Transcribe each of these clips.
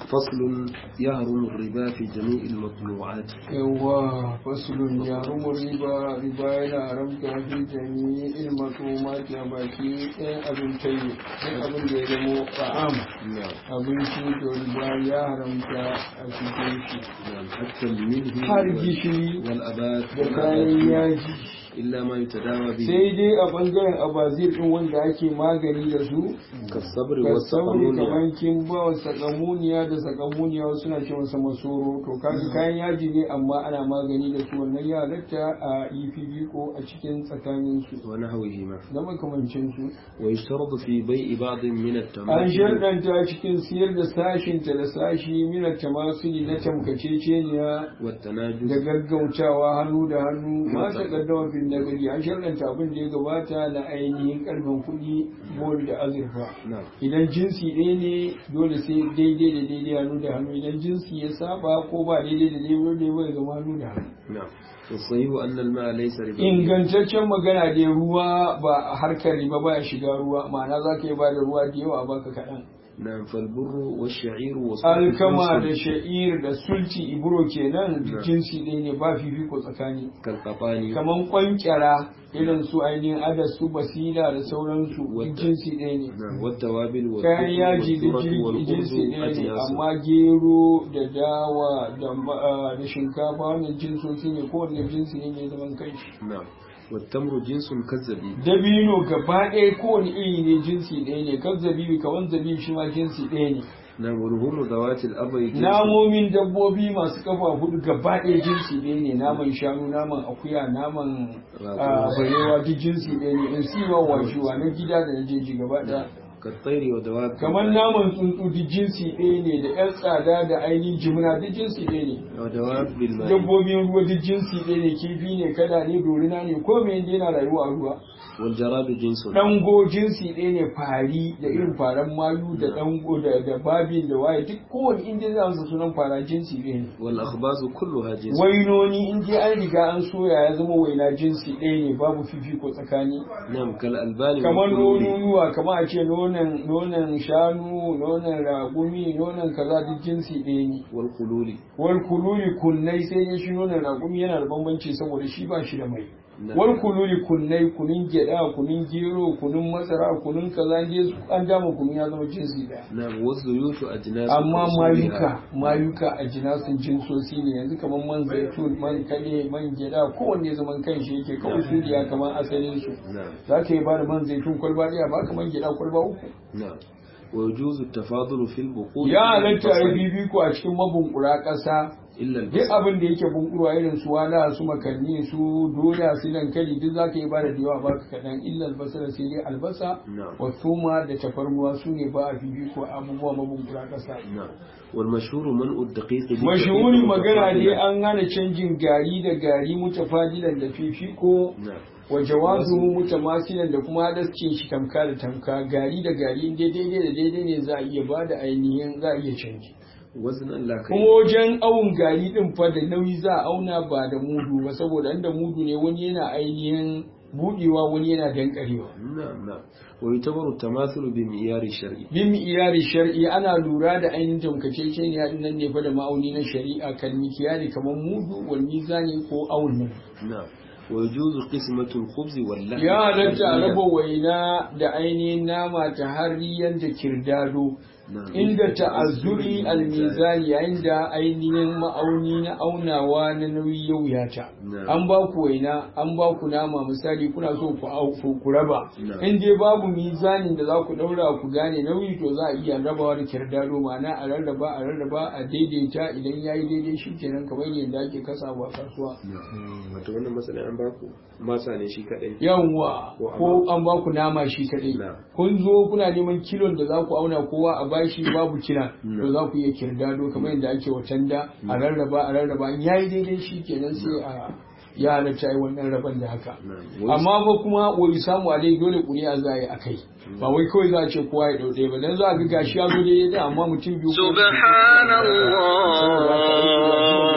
فصل يهرم الربا في جميع المطلوعات yawa fasulun ya rumu riba riba yana haramta fi jami ilmatu mati a baki ɗayan abin tayi ɗan abin da ya zamo ta'am نعم abinci to riba ya haramta a cikin shi نعم حتى الملح har وال- gishiri والأبات da kayan yaji إلا ما يتداوى به sai dai a bangaren abazir ɗin wanda ake magani da su كالصبر ka sauri والسقمون kamar kin ba wa sakamuniya da sakamuniya wasu suna ce masa masoro to kaga kayan yaji ne amma ana magani da su wannan ya halatta a yi ko a cikin tsakanin su ونحوهما da makamancin su ويشترط في بيع بعض من an التماثيل sharɗanta cikin siyar da sashin ta da sashi mina tamasuli na tamkaceceniya da والتناجس gaggautawa hannu da hannu ma ta kaddama fil nagari an sharɗanta abin da ya gabata na ainihin karfin kuɗi bol da azurfa نعم idan jinsi ɗaya ne dole sai daidai da daidai hannu da hannu idan jinsi ya saba ko ba daidai da daidai da bai zama hannu da hannu نعم والصحيح أن الماء ليس ربا ingantaccen magana dai ruwa ba harkar riba ba ya shiga ruwa ma'ana za ka yi ba da ruwa da yawa a baka kaɗan نعم فالبر والشعير والصحف alkama da جنس sha'ir da sulci ibro kenan duk Na'am. jinsi ɗaya ne ba fifiko tsakani كالقطان kaman kwankyara irin su ainihin adas su basira da sauransu duk Wata- jinsi ɗaya ne نعم والتوابل kayan yaji da والذرة jin- والخبز jinsi ɗaya ne أجناس amma gero da dawa da ma- ah, da shinkafa wannan jinsoci ne kowanne jinsi ne mai zaman kanshi نعم والتمر جنس كالزبيب dabino gaba ɗaya kowane iri ne jinsi ɗaya ne kan zabibi kawan zabibi shi ma jinsi ɗaya ne نعم ولحوم ذوات الأبر جنس namomin dabbobi masu kafa hudu gaba ɗaya jinsi ɗaya ne naman shanu naman akuya naman ah, barewa duk jinsi ɗaya ne in siwa washewa na gida da na jeji gaba ɗaya كالطير ودواب kamar naman tsuntsu duk jinsi ɗaya ne da yan tsada da ainihin jimina duk jinsi ɗaya ne ودواب بالماء dabbobin ruwa duk jinsi ɗaya ne kifi ne kada ne dorina ne ko me yana rayuwa a ruwa والجراد جنس dango jinsi ɗaya ne fari da irin faran mayu da dango da da babin da waye duk kowane inda za su sunan fara jinsi ɗaya ne والأخباز كلها جنس wainoni in dai an riga an soya ya zama waina jinsi ɗaya ne babu fifiko tsakani نعم كالألبان kamar والكلول nonuwa kamar a ce nonon nonon shanu nonon ragumi nonon kaza duk jinsi ɗaya ne والقلول wal kululi kunnai sai dai shi nonon ragumi yana da bambanci saboda shi ba shi da mai نعم. wal kululi kunnai kunun gyada kunun gero kunun masara kunun kaza in dai an dama kunun ya zama jinsi ɗaya نعم والزيوت أجناس amma كأصولها. mayuka mayuka a jinasin jinsosi ne yanzu kamar man zaitun man kade man gyada kowanne zaman kan shi yake kawai suriya kamar asalin su نعم za ka yi ba da man zaitun kwalba ɗaya ba kamar gyada kwalba uku نعم ويجوز التفاضل في البقول ya halatta a والبصل yi bibiko a cikin mabunkura ƙasa إلا duk البصل abin da yake bunkurwa irin su wala su makarni su doya su dankali duk za ka yi ba da yawa ba ka kaɗan illa albasa sai dai albasa نعم wa tuma da tafarnuwa su ne ba a bibiko a abubuwa mabunkura ƙasa نعم والمشهور منع الدقيق بالدقيق mashahuri magana ne متفاضلا. an hana canjin gari da gari mutafadilan da fifiko نعم wa jawazu mutamasilan da kuma halascin shi tamka da tamka gari da gari in dai daidai da daidai ne za a iya ba da ainihin za a iya canji وزنا لا kuma كيل wajen awun gari din fa da nauyi za a auna ba da mudu ba saboda inda mudu ne wani yana ainihin budewa wani yana dankarewa نعم نعم ويعتبر التماثل بمعيار الشرعي bin iyari shar'i ana lura da ainihin tamkaceceniya din nan ne fa da ma'auni na shari'a kan mikiyari kamar mudu wal mizani ko awun nan نعم ويجوز قسمة الخبز واللحم ya halatta a تحديداً. raba waina da ainihin nama ta hariyan da kirdado نعم. inda ta'azzuri almizani yayin da ainihin ma'auni na aunawa na nauyi ya wuyata Na'am. an ba ku waina an ba ku nama misali kuna so ku au ku ku raba Na'am. in dai babu mizanin da za ku daura ku gane nauyi to za a iya rabawa da kirdado ma'ana a rarraba a rarraba a daidaita idan yayi daidai shikenan kamar yadda ake kasawa a kasuwa نعم. wato wannan matsalin an baku masa ne shi kadai yawwa Ko ko an ba ku nama shi kadai Na. kun zo kuna neman kilon da za ku auna kowa a bashi babu kila Na. to za ku iya kirdado kamar yadda ake watan da a rarraba a rarraba in yayi daidai shi kenan sai a ya halatta ai wannan raban da haka Na. amma ba kuma wani samu a dai dole ƙuri'a za a yi a kai ba wai kawai za a ce kowa ya ɗauɗe ba dan za a ga gashi ya zo daidai da amma mutum biyu ko uku- سبحان الله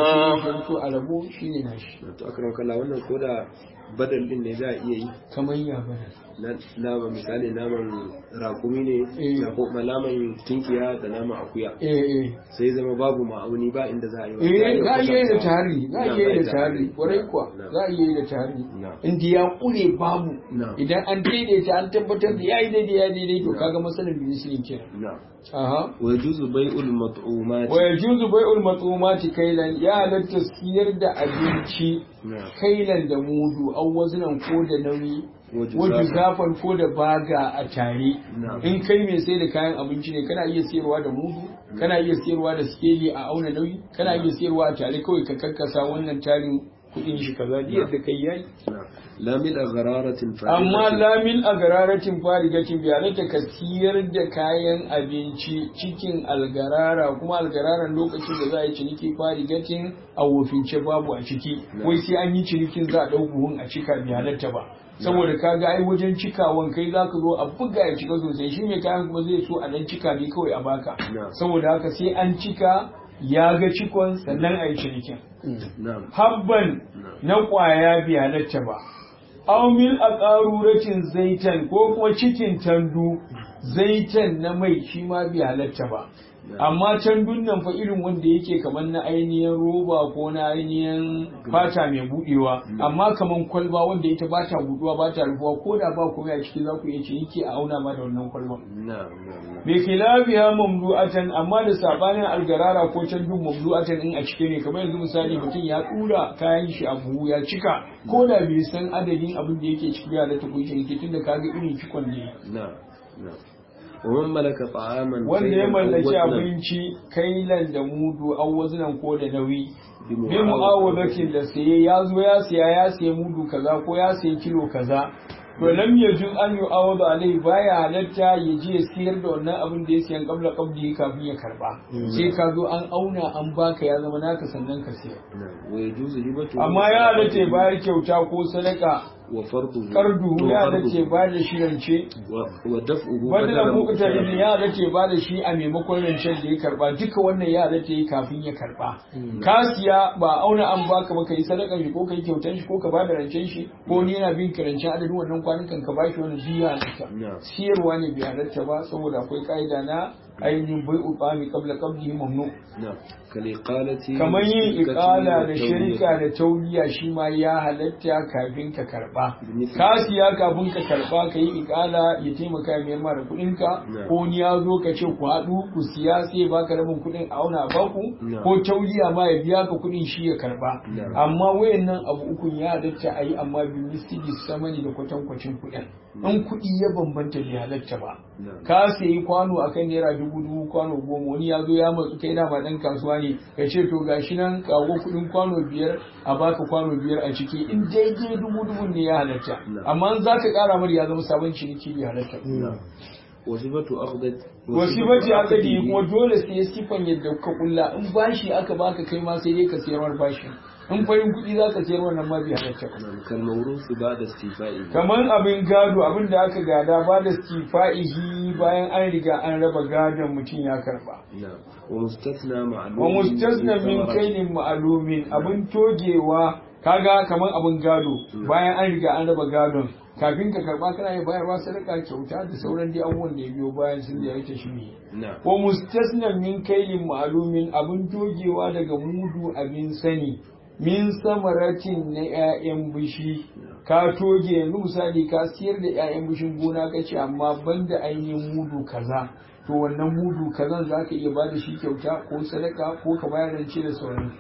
ta fito a rabo shine nashi to akram kalla wannan ko da badal din ne za a iya yi kamar ya bada na nama misali naman rakumi ne Eh. da kuma naman tinkiya da naman akuya eh eh sai zama babu ma'auni ba inda za a yi wa- eh za a iya yi da kwatanta. tari za a Na, iya yi da za tari kwarai kuwa Na. za a iya yi da tari Na. inda ya kure babu Na. idan an daidaita an tabbatar da ya yi daidai ya daidai to Na. kaga matsalar biyu sun kenan na aha wa yajuzu bai'ul mat'umat wa yajuzu bai'ul matsumati kailan ya halatta siyar da abinci na kailan da mudu an wazinan ko da nauyi Wajen wajen zafin. zafan ko da baga a tare Na. in kai mai sai da kayan abinci ne kana iya siyarwa da mudu kana iya siyarwa da skeli a auna nauyi kana iya siyarwa a tare kawai ka karkasa wannan tarin kudin shi kaza diyar da kai yayi na la mil aghararatin amma lamin a gararatin farigatin bai halatta ka siyar da kayan abinci cikin algarara kuma algararan lokacin da za a yi ciniki farigatin a wofince babu a ciki wai sai an yi cinikin za a ɗau buhun a cika bai halatta ba saboda kaga ai wajen cikawan kai za ka zo a buga ya cika sosai shi mai kayan kuma zai so a dan cika ne kawai a baka Na. saboda haka sai an cika ya ga cikon sannan a yi cinikin na habban na ƙwaya bai halatta ba aumil a ƙaruracin zaitan ko kuma cikin tandu zaitan na mai shi ma bai halatta ba amma tandun nan fa irin wanda yake kamar na ainihin roba ko na ainihin fata mai budewa amma kamar kwalba wanda ita ba ta buduwa ba ta rufuwa ko da ba komai a ciki za ku iya ciniki a auna ma da wannan kwalban na na bi khilafiha mamlu'atan amma da sabanin algarara ko tandun mamlu'atan in a cike ne kamar yanzu misali mutum ya tura kayan shi a buhu ya cika ko da bai san adadin abin da yake ciki ya da ta kunshi yake tunda kaga irin cikon ne na na wa man malaka ta'aman wanda ya kailan aw mallaki waznan abinci kailan da mudu an wazinan ko da nauyi bi bi mu'awadatin da saye ya zo ya siya ya siya mudu kaza ko ya siya kilo kaza to lam yajuz an yu'awadu alai baya halatta ya je ya siyar da wannan abin da ya siyan qabla qabdi kafin ya karba sai ka zo an auna an baka ya zama naka sannan ka siya na wa yajuzu hibatu amma ya halatta ya bayar kyauta ko sadaka wa farduhu kardu wa ya halatta farduhu. ya bayar da shi rance wa wa daf'uhu wanda badala muktarin muqtarin. ya halatta ya bada shi a maimakon rancen da ya karba duka wannan ya halatta ya kafin ya karba ka siya ba auna an baka ba kai sadakan shi ko kai kyautan shi ko ka bada rancen shi ko ni yana bin ka rancen adadin wannan kwanukan ka bashi wannan duk ya halatta Na. siyarwa ne bai halatta ba saboda akwai ka'ida na ainihin bai ubami kabla kabli mamnu na kaliqalati kamar yin ikala da shirka shirka da tauliya shi ma ya halatta kafin ka karba Benefit. ka siya kafin ka karba ka yi ikala ya taimaka ya mayar ma da kuɗin ka Na. ko ni ya zo ka ce ku haɗu ku siya sai ya baka rabin kuɗin a auna a baku Na. ko tauliya ma ya biya ka kuɗin shi ya karba Na. amma wayannan abu ukun ya halatta a yi amma bi misali samani da kwatankwacin kuɗin in kuɗi ya bambanta bai halatta ba Na. ka sayi kwano akan naira dubu dubu kwano goma wani ya zo ya matsu kai dama dan kasuwa ne ka ce to gashi nan kago kudin kwano biyar a baka kwano biyar a ciki in daidai dubu dubu ne ya halatta Na. amma in za ka kara mar ya zama sabon ciniki bai halatta na wasifatu aqdat wasifati akadi kuma dole sai sifan yadda ka kulla in bashi aka baka kai ma sai dai ka sayarwar bashi in farin kuɗi za ka sayar wannan ma bai halatta ba kal mawrusu ba'da istifa'i kamar abin gado abin da aka gada ba da stifa'ihi bayan an riga an raba gadon mutum ya karba na wa mustathna ma'lum wa mustasna min kainin ma'alumin abin togewa kaga kamar abin gado bayan an riga an raba gadon kafin ka karba kana iya bayarwa sadaka kyauta da sauran dai abubuwan da ya biyo bayan sun da ya ta shi ne na wa mustasna min kainin ma'alumin abin togewa daga mudu abin sani min samaratin na 'ya'yan bishi ka toge yanzu misali ka siyar da 'ya'yan bishin gona ka ce amma banda ainihin mudu kaza to wannan mudu kazan za ka iya bada shi kyauta ko sadaka ko ka bayar rance da sauransu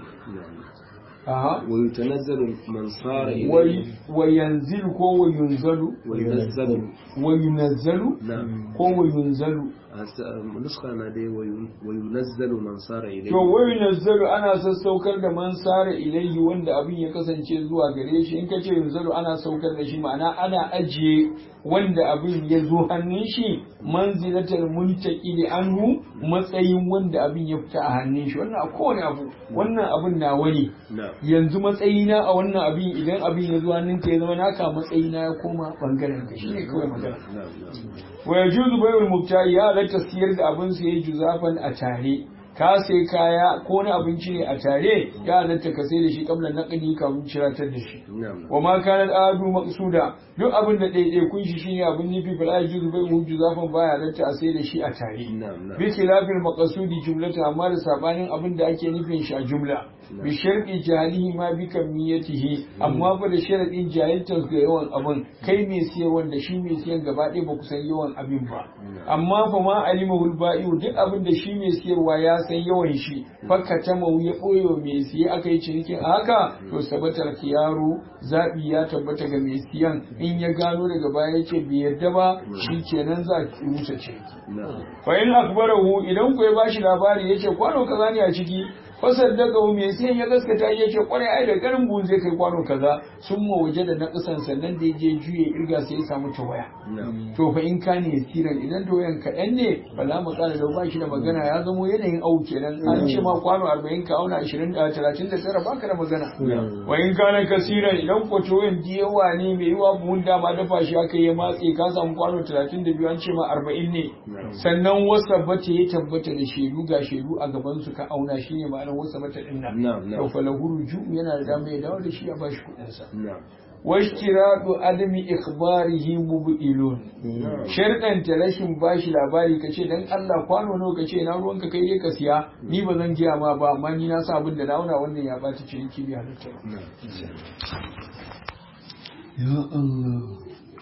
aha wa yutanazzalu man sara ilayhi wai wa yanzilu ko wa yunzalu wa yunazzalu wa yunazzalu na ko wa yunzalu Asa- nuskha na dai wa yun- wa yunazzalu man sara ilayhi To wai nazzaru ana sassaukar da man sara ilayhi wanda abin ya kasance zuwa gare shi in ka ce yanzaru ana saukar da shi ma'ana ana ajiye wanda abin ya zo hannun shi manzilatar muntaqili anhu matsayin wanda abin ya fita a hannun shi wannan a kowane abu wannan abin na wani na yanzu matsayina a wannan abin idan abin ya zo hannun ka ya zama naka matsayina ya koma bangaren ka shine kawai magana na na wa yajuzu bai'ul mubta'i ya halatta siyar da abin sa yayi juzafan a tare ka sai kaya ko na abinci ne a tare ya halatta ka sai da shi kamar naqdi kafin ciratar da shi wa ma kana adu maqsuda duk abin da ɗaiɗai kun shi shine abin nufi fil ajizu bai hujju zafin baya halatta a sai da shi a tare bi khilafil maqsudi jumlata amma da sabanin abin da ake nufin shi a jumla bi sharqi jahilihi ma bi kamiyatihi amma fa da sharadin jahiltar ga yawan abin kai mai siyarwan da shi mai siyan gaba ɗaya ba ku san yawan abin ba amma fa ma alimahul ba'iu duk abin da shi mai siyarwa ya san yawan shi fakka ta mau ya ɓoye mai siye aka yi cinikin a haka to sabatar yaro zaɓi ya tabbata ga mai siyan in ya gano daga baya ya ce bai yarda ba shi kenan za ki rusa ciniki fa in akbarahu idan ku ya bashi labari ya ce kwano kaza ne a ciki fasar daga mai sai ya gaskata ya ce kwarai ai da garin buhun zai kai kwano kaza sun ma waje da naƙasan sannan da ya je juye irga sai ya samu tawaya to fa in ka ne siran idan tawayan kaɗan ne ba za mu ƙara da ba shi da magana ya zamo yanayin au kenan an ce ma kwano arba'in ka auna ashirin da talatin da tara baka da magana wa in ka ne kasiran idan ko tawayan yawa ne mai yiwa buhun dama dafa shi aka yi matse ka samu kwano talatin da biyu an ce ma arba'in ne sannan wasa bata ya tabbata da shaidu ga shaidu a gaban su ka auna shi ne ma'ana ranar wasa mata din nan to falahu ruju yana da dama ya dawo da shi a bashi kuɗin sa washtiradu adami ikhbarihi mubtilun sharɗan ta rashin bashi labari kace dan Allah kwano nawa kace na ruwan ka kai dai ka siya ni ba zan giya ma ba amma ni na sa abin da na auna wannan ya bata ciniki bi halitta ya Allah